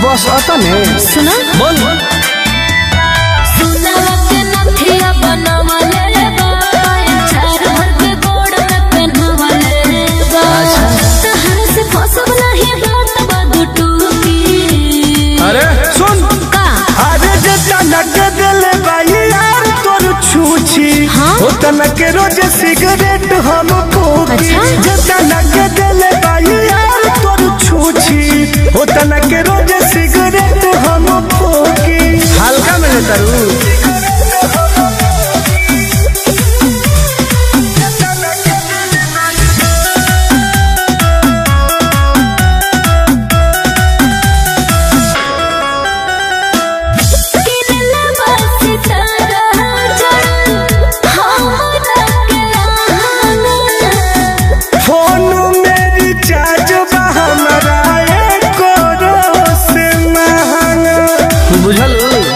बस अतने सुना बोल सुनवा के नथिया बनवले बा चार भर के गोड़ में पहनवले बा तहर से फसब नहीं बात बदु टूकी अरे सुन का अरे जे तनक दिल बाई यार तोर छूछी हाँ? ओ तनक रोज सिगरेट हम फूकी अच्छा? जे तनक दिल बाई यार तोर छूछी ओ तनक रोज सिगरेट हम फूकी हल्का में लेता रू किनले बस तारा जड़ हमरा के लाना फोन में रिचार्ज बा हमरा एक से महंगा बुझल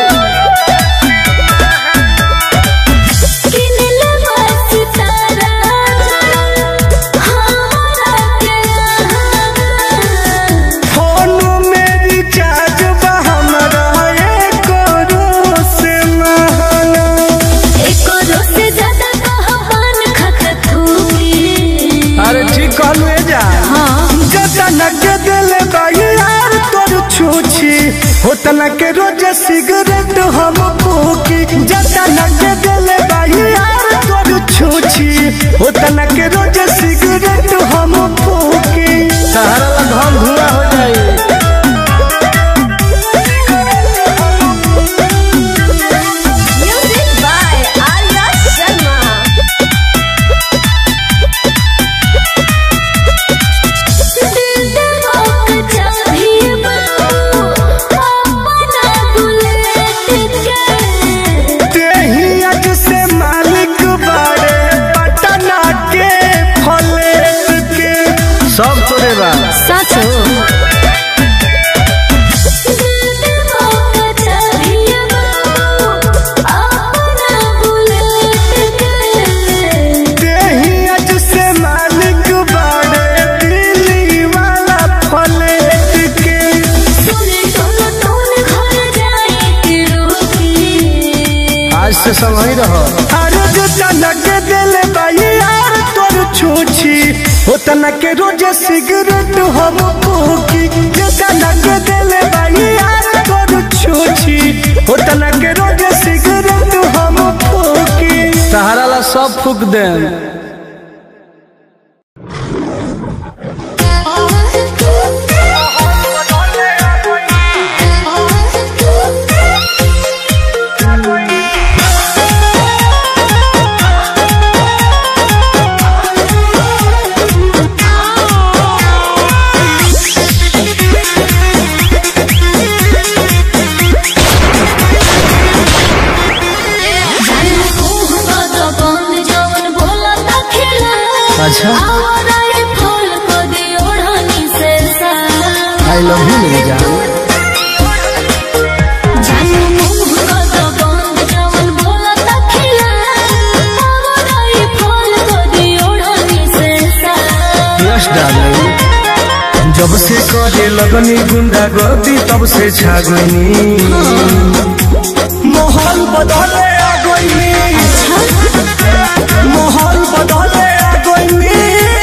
किनले बस तारा जड़ हमरा के लाना फोन में रिचार्ज बा हमरा एक से महंगा एको से ज्यादा कहबान खत थूकी अरे ठीक कहलू ए जा जतनक दिल बाई यार तोर छूछी होतनक रोज सिगरेट हम फूकी जतनक दिल बाई यार तोर छूछी होतनक रोज सिगरेट हम फूकी सहारा ला धम धुआं हो जाई म्यूजिक बाय आर्या शर्मा तेही अज से मालिक बाड़े पटना के फलेट के सब तोरे बा साचो तेही अज से मालिक बाड़े दिल्ली वाला फलेट के आज से सब वही रहो अरे जो तनक दिल बाई यार तोर छूछी हो तनक रोज सिगरेट हम फूकी जो तनक दिल बाई यार तोर छूछी हो तनक रोज सिगरेट हम फूकी सहारा ला सब फूक देन अच्छा आई लव यू मेरी जान यस डार्लिंग जब से करे लगनी गुंडा गर्दी तब से छागनी माहौल बदले आ गईनी माहौल बदले आ गईनी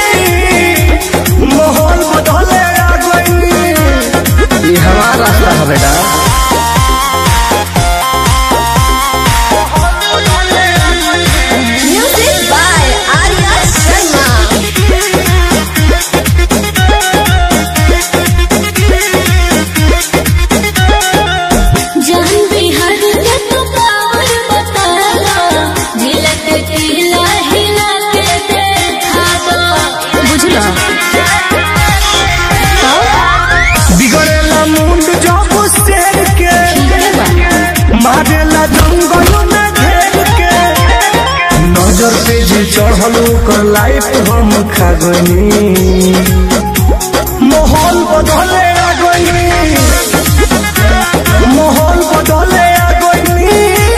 माहौल बदले आ गईनी ये हमारा रास्ता है बेटा Music by Arya Sharma. जान बिहार के तू पावर बताला झिलक हिला हिला के देखा दो बुझला बिगड़ेला मुंड जब शेर के मारेला जंगल में घेर के नजर पे जे चढ़ल ओकर लाइफ हम खा गनी माहौल बदले आ गईनी माहौल बदले आ गईनी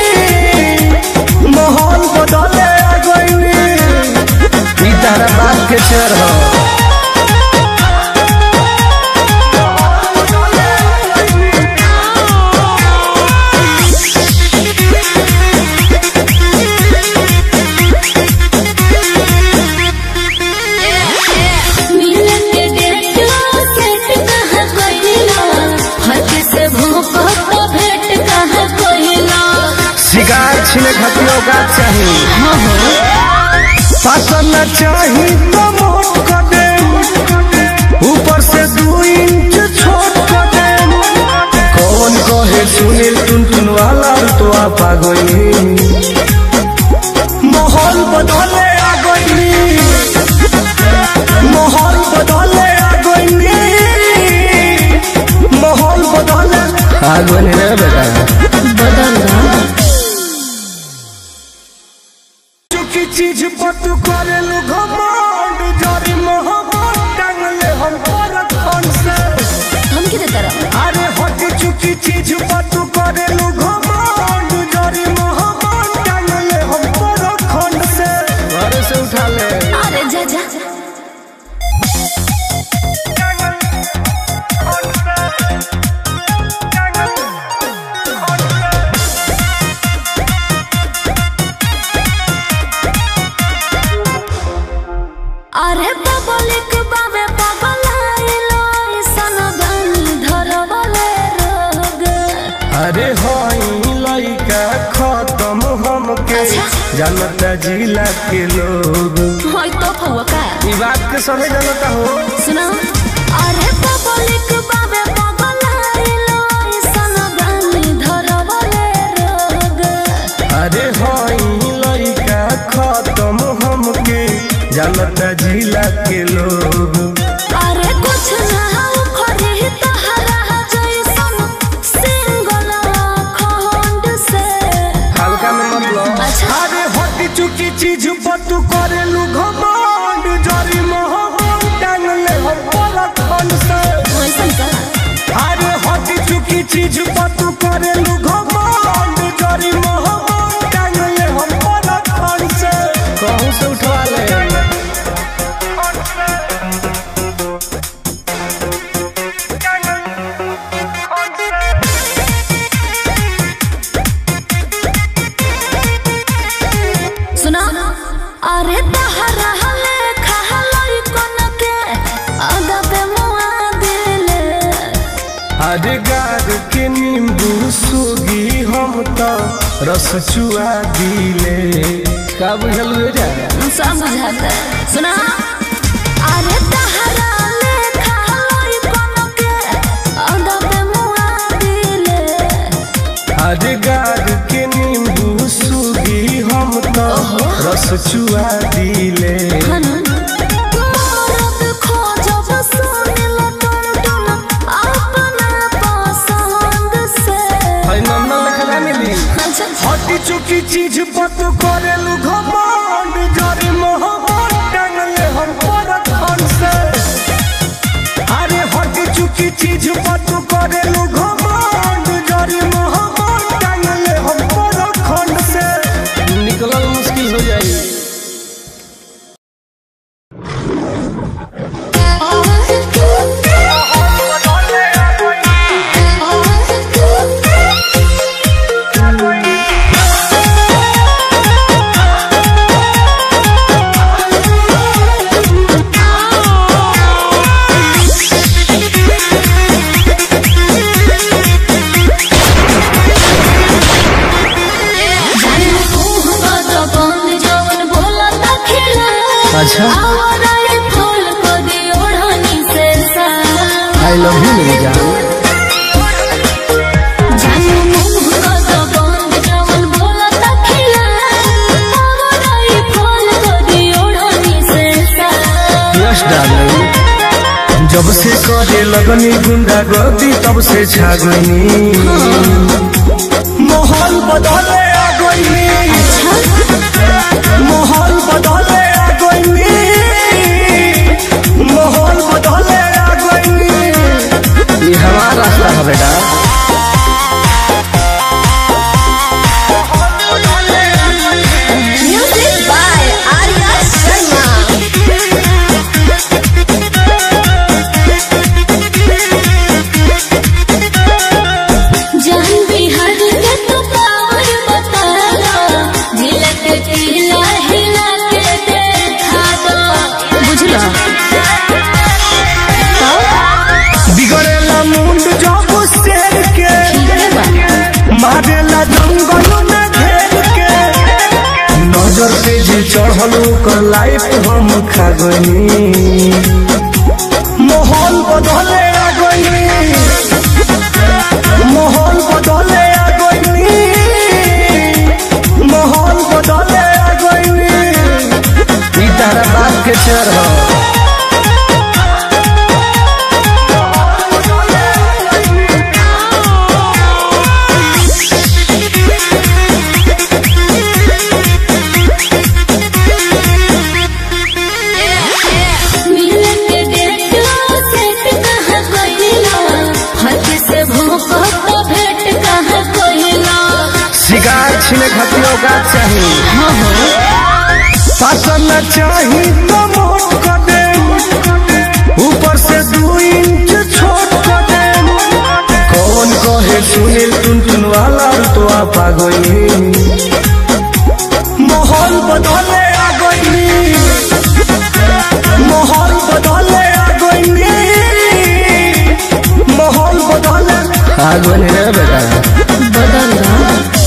माहौल बदले आ गईनी ई तारा बात के चर हो पासन चाही तो मोट कर दे ऊपर से दू इंच छोट कर दे कौन कहे सुनील टुन टुन वाला तो आप आ गई माहौल बदले आ गई माहौल बदले आ गई माहौल बदले आ गई रे बेटा बदल रहा चुकी चीज पर तू करेलू घमंड जरी मोहब्बत टांगले हम पर कौन से धमकी देता रहा अरे हट चुकी चीज पर तू करेलू घमंड जरी मोहब्बत टांगले हम पर कौन से घर से उठा ले अरे जा जा अरे पब्लिक बाबे पगलाइलो ऐसन बनी धरवले रोग अरे हई लइका खत्म हमके अच्छा। जानता जिला के लोग होय तो फुआ का ई बात के सभी जानता हो सुनो अरे पब्लिक बाबे पगलाइलो ऐसन बनी धरवले रोग अरे हई लइका खत्म हमके जानता जिला के लोग अरे कुछ ना खरी तहरा जैसन सिंगल खंड से हल्का में मतलब अच्छा अरे हट चुकी चीज पर तू करेलू घमंड जरी मोहब्बत टांगले हम पर कौन से वैसन का अरे हट चुकी चीज पर तू करेलू घमंड जरी मोहब्बत टांगले हम पर कौन से कहूँ से उठवा ले सुना अरे तहरा हले खहलई कोन के अदबे मुआ दिले अरे गार के नींबू सूगी हम तो रस चुआ दिले का बुझल हो जा सब बुझाता सुना अरे तहरा ले खहलई कोन के अदबे मुआ दिले अरे गार के नींबू सूगी हम तो रस चुआ दिले मरद खोजब सुनिल टुन टुन अपना पसंद से है नन्ना लिखला मिली अच्छा हट चुकी चीज पर तू करेलू घमंड जरी मोहब्बत टांगले हम पर कौन से अरे हट चुकी चीज पर तू करेलू घमंड जरी मोहब्बत टांगले हम पर कौन से निकलल मुश्किल हो जाई अच्छा आई लव यू मेरी जान यस डार्लिंग जब से करे लगनी गुंडा गर्दी तब से छागनी माहौल बदले आ गई माहौल बदले आ गई माहौल बदले आ गई ये हमारा रास्ता है बेटा Music by Arya Sharma. जान बिहार के तो पावर बता दो झिलक हिला हिला के देखा दो बुझला बिगड़ेला मुंड जब शेर के मारेला जंगल में घेर के नजर से जे चढ़ल कर लाइफ हम खा गई माहौल बदले आ गई माहौल बदले आ गई माहौल बदले आ गई ई तारा बाप के चढ़ मिलन के डेट सेट कहाँ कइला हाथ से भोंको तो भेंट कहाँ कइला शिकार छिने खतियों का चाहिए पासन चाही तो मोट कर दे ऊपर से दू इंच छोट कर दे कौन कहे सुनील टुन टुन वाला तो आप आ गई माहौल बदले आ गई माहौल बदले आ गई माहौल बदले आ गई रे बेटा बदल रहा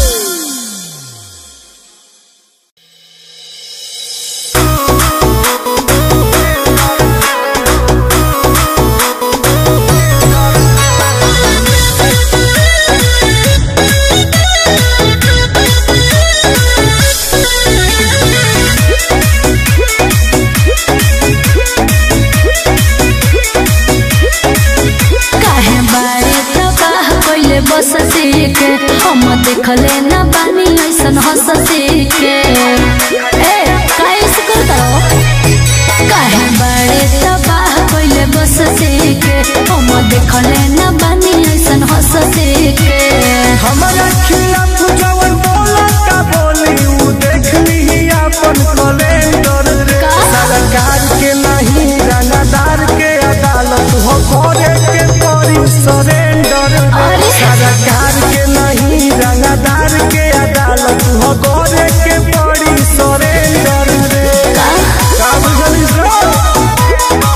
काहे बारे तबाह कइले बस के हम देखले न बानी ऐसन हंस के ए काहे से करता काहे बारे तबाह कइले बस के हम देखले न बानी ऐसन हंस के हमारा खिलाफ जवन बोला का बोली उ देख ली अपन कैलेंडर रे का? सरकार के नहीं रंगदार के अदालत हो करे के पड़ी सरेंडर रे अरे। सरकार के नहीं रंगदार के अदालत हो करे के पड़ी सरेंडर रे का का बुझलिस रे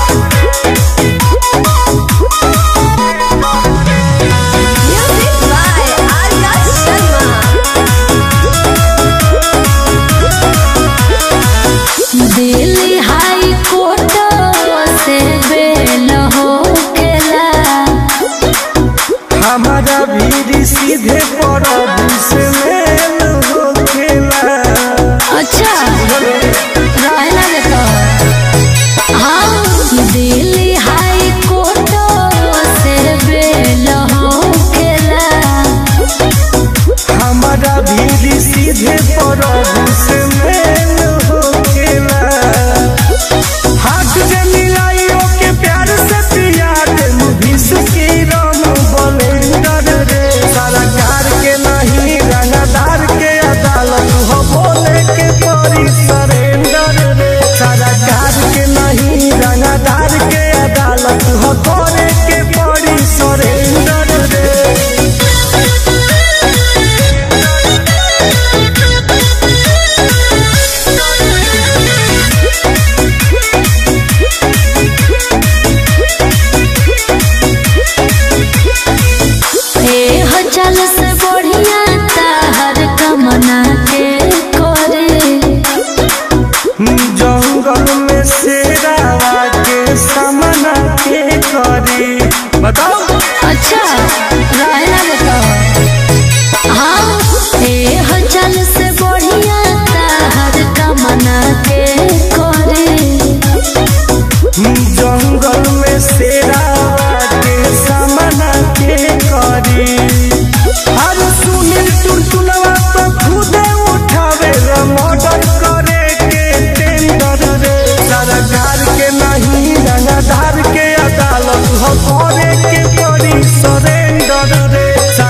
music by Arya Sharma Delhi high court से बेल हो केला हमारा भी सीधे पड़ब से मेल हो खेला अच्छा रहना देखो हाँ दिल्ली हाई कोर्ट से बेल हो केला हमारा भी सीधे पड़ब से मेल हो खेला हाथ जे मिलाइयो के प्यार से पिया दे विष की रम बलेंडर रे सरकार के नहीं रंगदार के अदालत हो बोले के परी सरेंडर रे सरकार के नहीं रंगदार के अदालत हो करे के पड़ी सरेंडर रे ए हो चल से बढ़िया ताहर कमना के करे जंगल में शेरावा के सामना के करी बताओ अच्छा रहना बताओ हाँ ए हो चल से बढ़िया ताहर कमना के करे जंगल में शेरावा के सामना के करी हर सुनील टुनटुनवा तो खुदे उठावे रे मर्डर करे के टेंडर रे सरकार के नहीं रंगदार के अदालत हो करे के पड़ी सरेंडर रे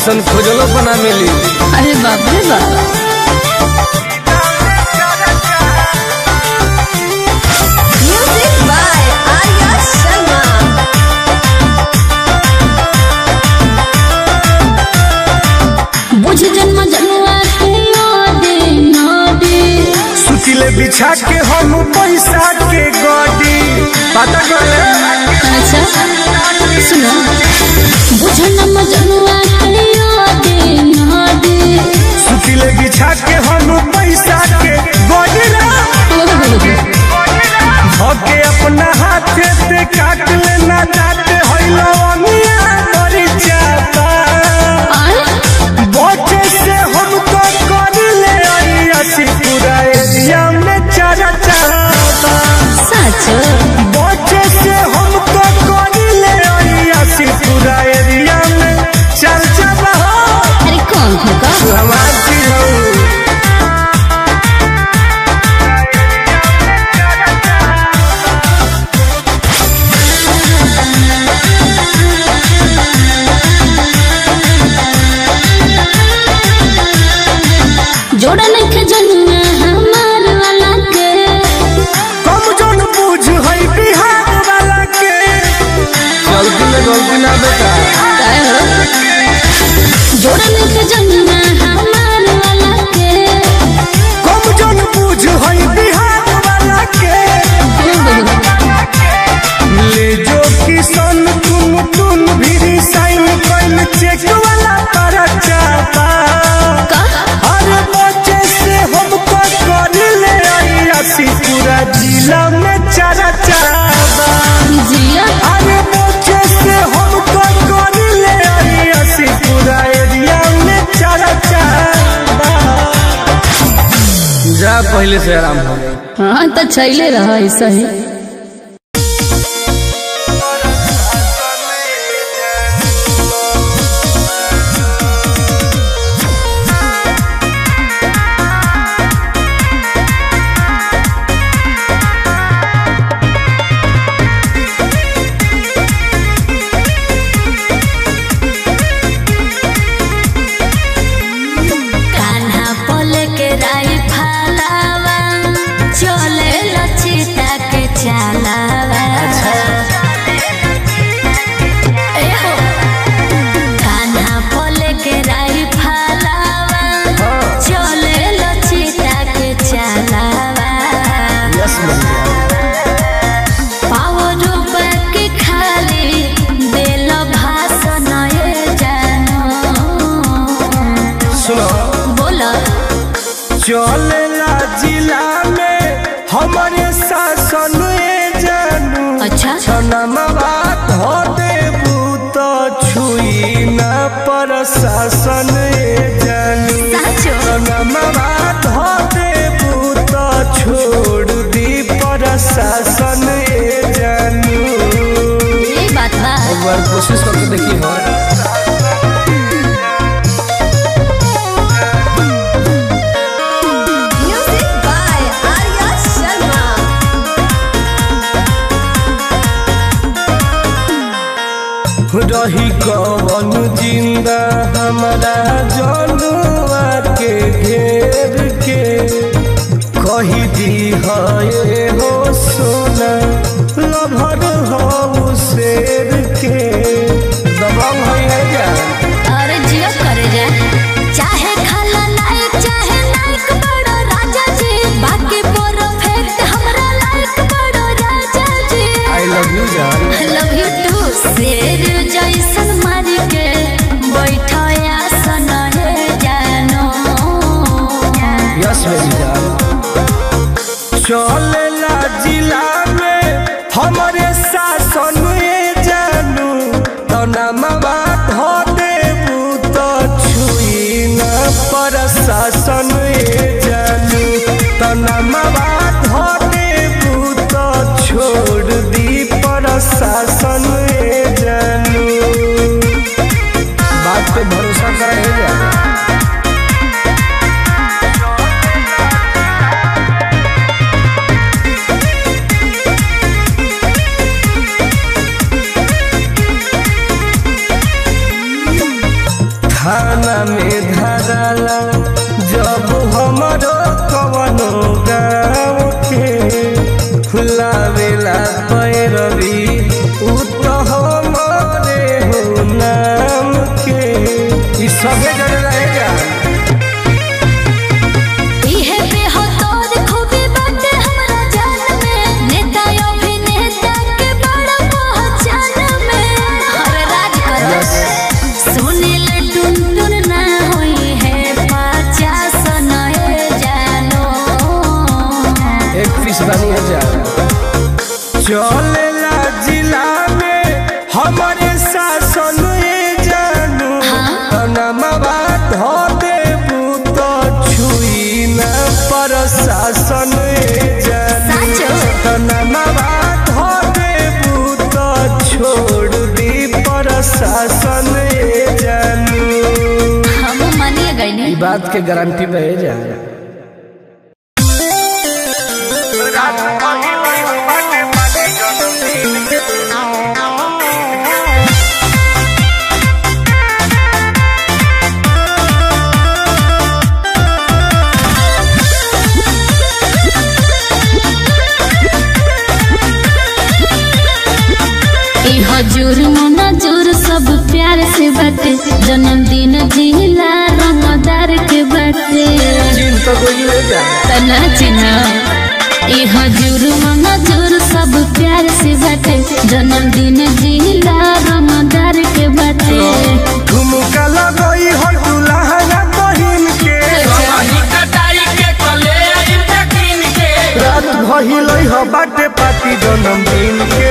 ऐसन खोजलो बना मिली अरे बाप रे बाप Music by Arya Sharma. बुझ जन्म जन्मा के यादे नादे सुतिले बिछा के हम पैसा के गडी पता करे अच्छा सुनो बुझ जन्म जन्मा के यादे नादे सुतिले बिछा के हम पैसा के गडी रा धके अपना हाथे से काट लेना जाते होइलो अमिया मरी जाता बचे से हम तो कर ले आई असी पूरा एरिया में चारा चाहता सच बचे से हम तो कर ले आई असी पूरा एरिया में चर्चा रहो अरे कौन होगा हमारी हो जोड़ा नहीं जन्मा हमार वाला के कम जन बुझ है बिहार वाला के गलती में गलती ना बेटा काय हो जोड़ा नहीं जन्मा हमार वाला के कम जन बुझ है बिहार वाला के ले जो किसान तुम तुम भी साइन कइल चेक वाला पर चापा अरे बच्चे से हमको कर ले आई असी पूरा जिला में चारा चाबा जिया अरे बच्चे से हमको कर ले आई असी पूरा एरिया में चारा चाबा जा पहले से आराम हो हाँ तो छैले रहा ऐसा ही कान्हा पोले के राई फालावा चले लचिता के चालावा ए हो कान्हा पोले के राई फालावा चले लचिता के चालावा यस पावर के खाली दिल भाषण ए जानो सुनो बोला चलेला जिला में हमारे शासन ए जानू अच्छा छनमवा धो देबू तो छुई न प्रशासन ए जानू साचो छनमवा धो देबू तो छोड़ दी प्रशासन ए जानू ये बात बा एक बार कोशिश करके देखी हो म्यूजिक बाय आर्या शर्मा रही कवन जिंदा हमारा जनुआ के घेर के कही दी है हो सोना लभर हो शेर के दबंग है जा अरे जियो करे जा चाहे खाला लायक चाहे नायक बड़ो राजा जी बाकी परफेक्ट हमरा लायक बड़ो राजा जी आई लव यू जान लव यू टू शेर जैसन मार के बैठया सन हे जानो यस मेरी जान चलेला जिला में हमारे शासन ए जानू तनमवा धो देबू तो छुई न प्रशासन ए जानू तनमवा धो देबू तो छोड़ दी प्रशासन ए जानू बात पे भरोसा करा है जा बोलावेला पैरवी उ तो हमारे हो नाम के ई सबे जन रहेगा इहे बेहतर खूबी बाटे हमरा जान में नेता अभिनेता के बड़ा पहचान में हर राज कर सुनील टुनटुन ना होई है पचास नए जानो एक पीस बनी हजार चलेला जिला में हमारे शासन ए जानू नमवा धो देबू तो छुई न प्रशासन ए जानू साचो नमवा धो देबू तो छोड़ दी प्रशासन ए जानू हम मानिए गए ई नहीं बात के गारंटी बहे जा ई हजूर नजूर सब प्यार से बाटे जन्मदिन जिला रमदार के बाटे चीन तो गोइले जा तना चिन्ह ई हजूर नजूर सब प्यार से बाटे जन्मदिन जिला रमदार के बाटे ठुमका लगई हो दुल्हन बहिन के रात भइलई हो बाटे पार्टी जन्मदिन के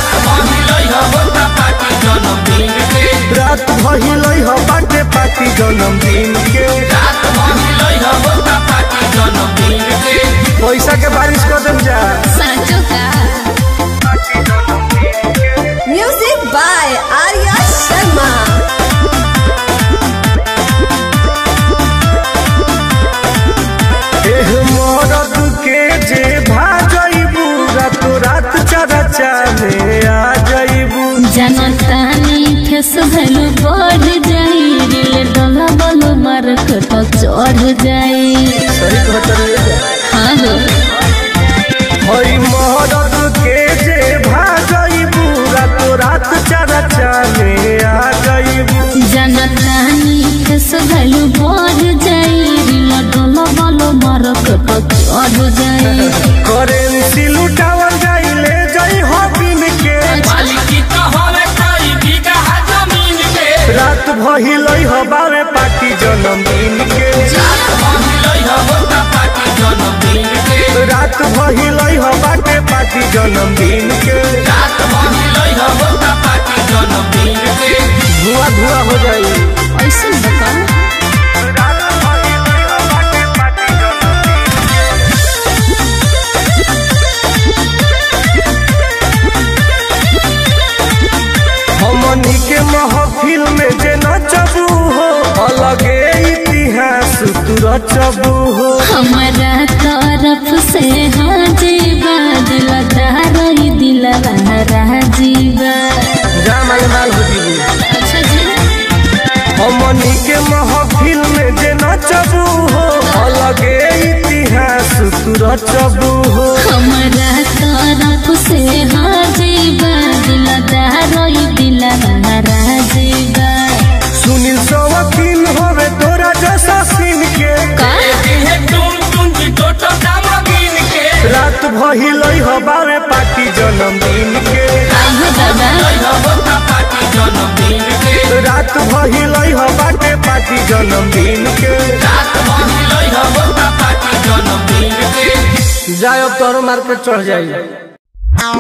रात भइलई हो बाटे पार्टी जन्मदिन के पैसा के बारिश कर देम जा साचो का Music by Arya Sharma. एह मरद के जे भाजइबू रात रात चरचा में आ जइबू जनतानी फेस भैलू बढ़ जाई दिल डोला बोलो मार्क तो चढ़ जाई सही कहत रे जा हाँ हो हई मरद के जे भाजइबू रात रात चरचा में आ जइबू जनतानी फेस भैलू बढ़ जाई दिल डोला बोलो मार्क तो चढ़ जाई करेंसी लुटावल जाई ले जाई हो बिन के रात भइलई हो बावे पार्टी जन्मदिन के रात भइलई हो बाटे पार्टी जन्मदिन के धुआं धुआं हो जाई ऐसे बता रात भइलई हो बाटे पार्टी जन्मदिन हमनी के महफिल में जे नचबू हो अलगे इतिहास तू रचबू हो हमारा तरफ से हाँ जीवा दिल दारई दिल राजीवा जा माल माल हो जीबू अच्छा जी हमनी के महफिल में जे नचबू हो अलगे इतिहास तू रचबू हो हमारा तरफ से हाँ जीवा दिल दारई दिल राजीवा सुनील सवकील होवे तोरा जैसा सीन के रात भइलई हो बावे पार्टी जन्मदिन के आइयो दादा रात भइलई हो बाटे पार्टी जन्मदिन के जाए अब तोरो मार्केट चढ़ जाई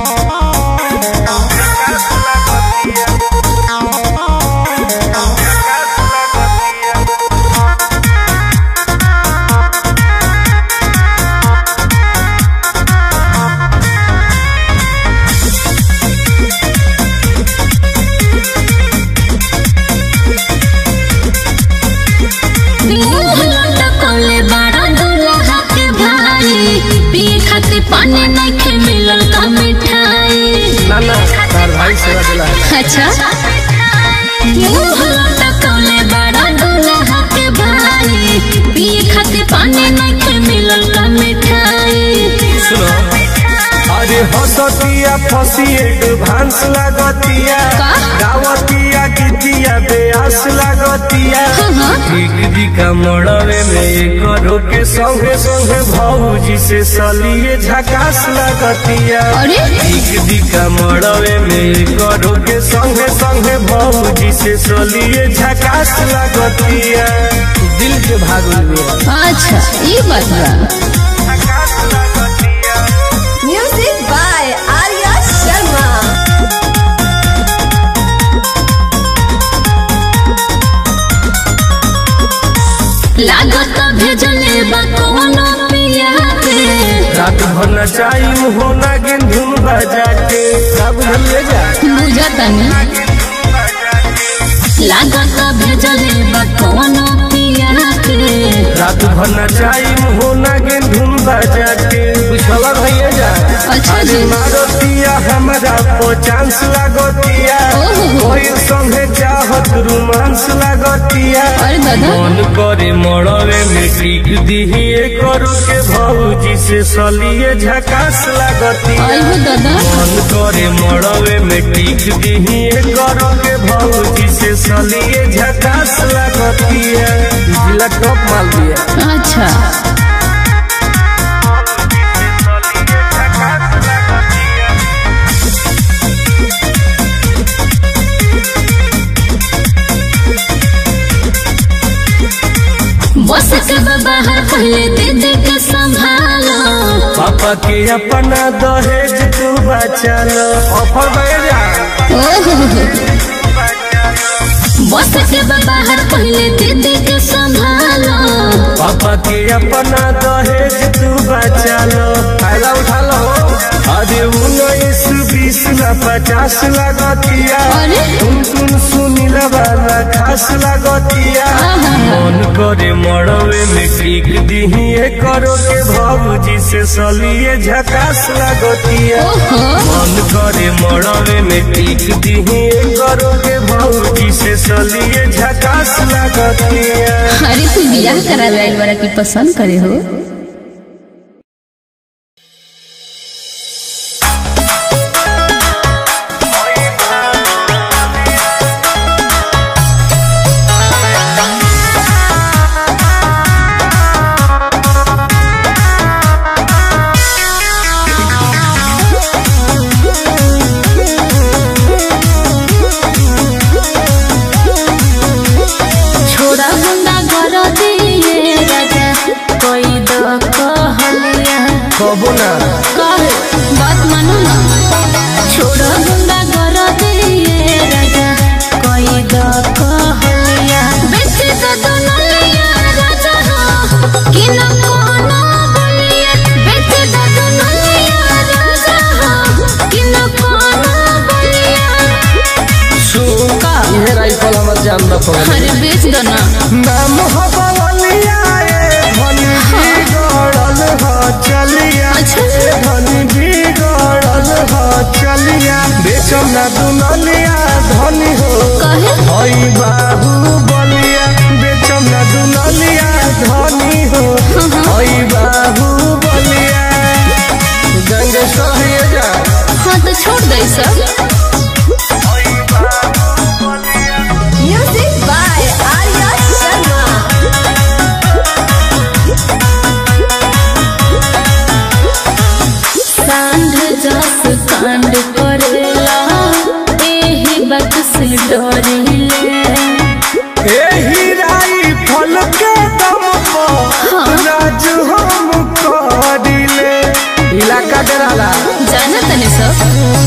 मुंह लटकौले बड़ा दूल्हा के भाई पिए खातिर पानी नहीं मिलल का मिठाई ना ना तार भाई सेवा दिला अच्छा मुंह लटकौले बड़ा दूल्हा के भाई पिए खातिर पानी नहीं मिलल का मिठाई सुनो अरे हसतिया फसी एडवांस लागतिया का? गावतिया गीतिया बेआस लागतिया हाँ। ठीक दिखा मड़वे में करो के संगे संगे भौजी से सलिए झकास लागतिया अरे ठीक दिखा मड़वे में करो के संगे संगे भौजी से सलिए झकास लागतिया दिल के भागल अच्छा ये बात बा झकास लागतिया Music by Arya Sharma. लागत भेजले बा कोनो पिया के रात भर नचाई होना गेंधुन बजा के सब ले जा बुझतनी लागत भेजले बा कोनो पिया के रात भर नचाई होना गेंधुन बजा के बुझला भैया जा अच्छा जी। अरे मारतिया हमरा को चांस लागतिया ओहो। कोई संगे चाहत रोमांस लागतिया अरे दादा मन करे मड़वे में टिक दिहिए करू के भौजी से सलिए झकास लागतिया आइहो दादा मन करे मड़वे में टिक दिहिए करो के भौजी से सलिए झकास लागतिया जिला टॉप माल दिया अच्छा बस के बा बाहर पहले दे दे के संभालो पापा के अपना दहेज तू बचा लो ऑफर भेजा ओहो बस के बा बाहर पहले दे दे के संभालो पापा के अपना दहेज तू बचा लो फायदा उठा लो अरे उन्नीस बीस ना पचास लगतिया अरे तुम तुम सुनील वाला खास लगतिया आहा। मन करे मड़वे में टिक दिहिए करो के भौजी से सलिए झकास लगतिया ओहो मन करे मड़वे में टिक दिहिए करो के भौजी से सलिए झकास लगतिया अरे तू बियाह करा लाइल वाला की पसंद करे हो छोड़ा गुंडा घर दिए राजा कोई दो कहलिया कबो ना कहे बात मानो ना छोड़ा गुंडा घर दिए राजा कोई दो कहलिया बेच दो दुनिया राजा हो कि न कोनो बोलिए बेच दो दुनिया राजा हो कि न कोनो बोलिए सुन का ये राइफल हमर जान न पड़े अरे बेच दो ना नाम हो बवलिया ए धनी बिगड़ल हो चलिया अच्छा। ए धनी बिगड़ल हो चलिया बेचम ना दुनलिया धनी हो कहे हई बाबू बलिया बेचम ना दुनलिया धनी हो हई बाबू बलिया गंगेश्वर है जा हाँ तो छोड़ दे सब Music by Arya Sharma. सांड जस कांड करेला एही बात से डरिले एही राइफल के दम पर राज हम करिले इलाका डराला जाना तने सब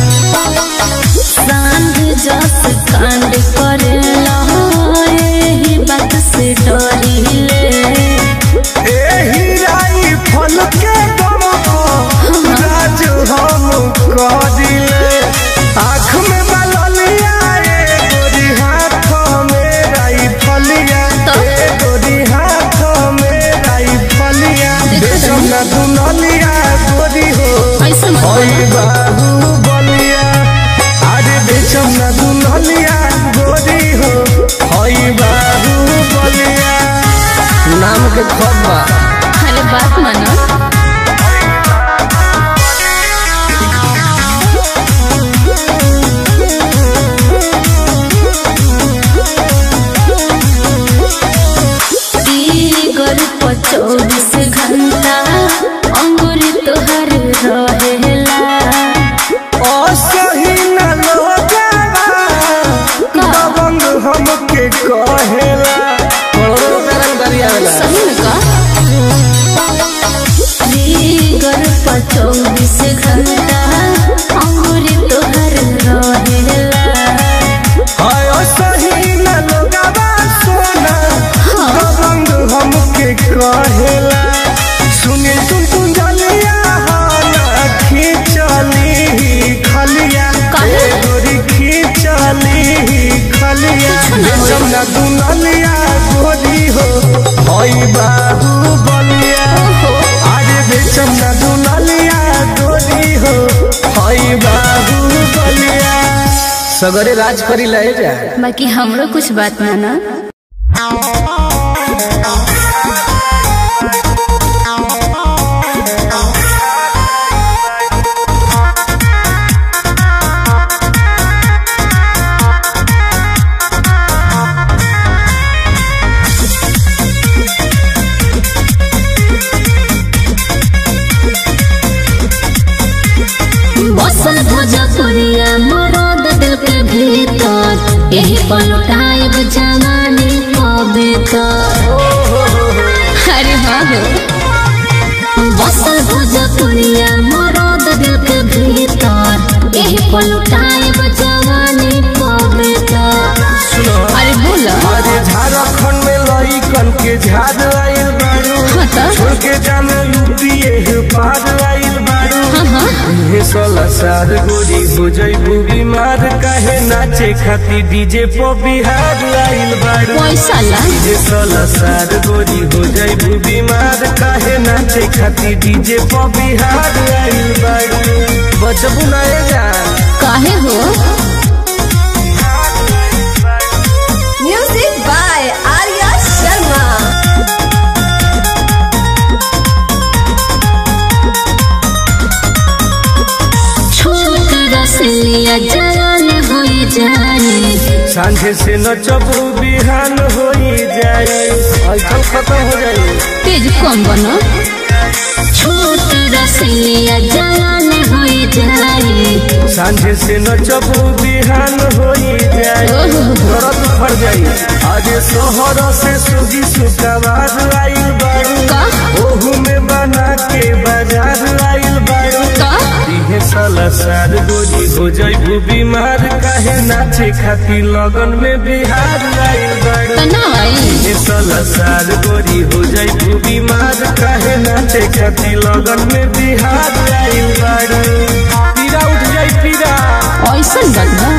सांड जस कांड करेला एही बात से डरिले एही राइफल के दम पर राज हम करिले आँख में बललिया ए गोरी हाथ में राइफलिया तो? ए गोरी हाथ में राइफलिया देखो बेचम ना दुनलिया गोरी हो ऐसे मत ओई बोलो। बाबू बलिया अरे बेचम ना दुनलिया गोरी हो ओई बाबू बलिया नाम के खबा अरे बात मानो सगरे राज करी लहे जा बाकी हमरो कुछ बात ना ना बसल भोजपुरिया मरद दिल के भीतर यही पलटाइब जवानी पवित्र अरे बाबू बसल भोजपुरिया मरद दिल के भीतर यही पलटाइब जवानी पवित्र अरे बोला अरे झारखंड में लइकन के झाड़ आइल बारू हाँ तो छोड़ के जाने यूपीए पार आइल बारू हाँ हाँ हे सोलह साल गोरी हो जइबू बीमार काहे नाचे खाती डीजे पो बिहार आइल बारू पैसा ला हे सोलह साल गोरी हो जइबू बीमार काहे नाचे खाती डीजे पो बिहार आइल बारू बचबू ना ए जान काहे हो Music by Arya Sharma. छोट रसलिया जवान हो जाए सांझे से नचबू बिहान होई जाए ऐसा खत्म हो जाए तेज कम बनो छोट रसलिया जवान हो जाए सांझे से नचबू बिहान होई जाए दर्द फर जाई आज शहर से सुजी सुकवार आइल बारू का ओहू में बना के बाजार आइल बारू का इहे साला सार गोरी हो जाइबू बीमार काहे नाचे खाती लगन में बिहार आइल बारू तना आई इहे साला सार गोरी हो जाइबू बीमार काहे नाचे खाती लगन में बिहार आइल बारू पीरा उठ जाई पीरा ऐसन बात बा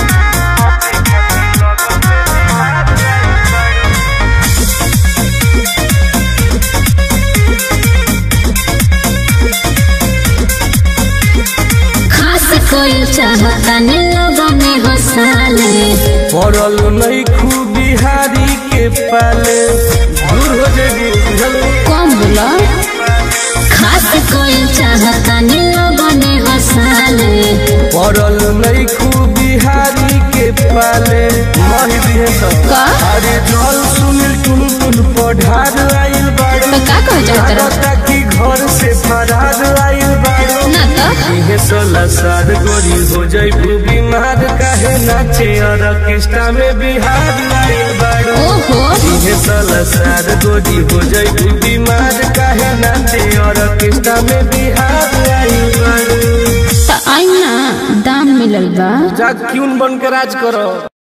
खास कोई चाहता ने लोगों में हंसाले पड़ल नहीं खूब बिहारी के पाले दूर हो जाएगी बुझल कम बोला खास कोई चाहता ने लोगों में हंसाले पड़ल नहीं खूब बिहारी के पाले मही दिए सब का अरे जल सुनिल टुन टुन पढ़ार आइल बाड़ू तो का कह जाता रहा लागता कि घर से फरार आइल बाड़ू ना तो इहे सोलह साल गोरी हो जाइबू बीमार काहे नाचे और ऑर्केस्ट्रा में बिहार आइल बाड़ू ओहो इहे साला सार गोरी हो जाइबू बीमार काहे नाचे और ऑर्केस्ट्रा में बिहार आइल बाड़ू तो आई ना दाम मिलल बा जा क्यून बन के राज करो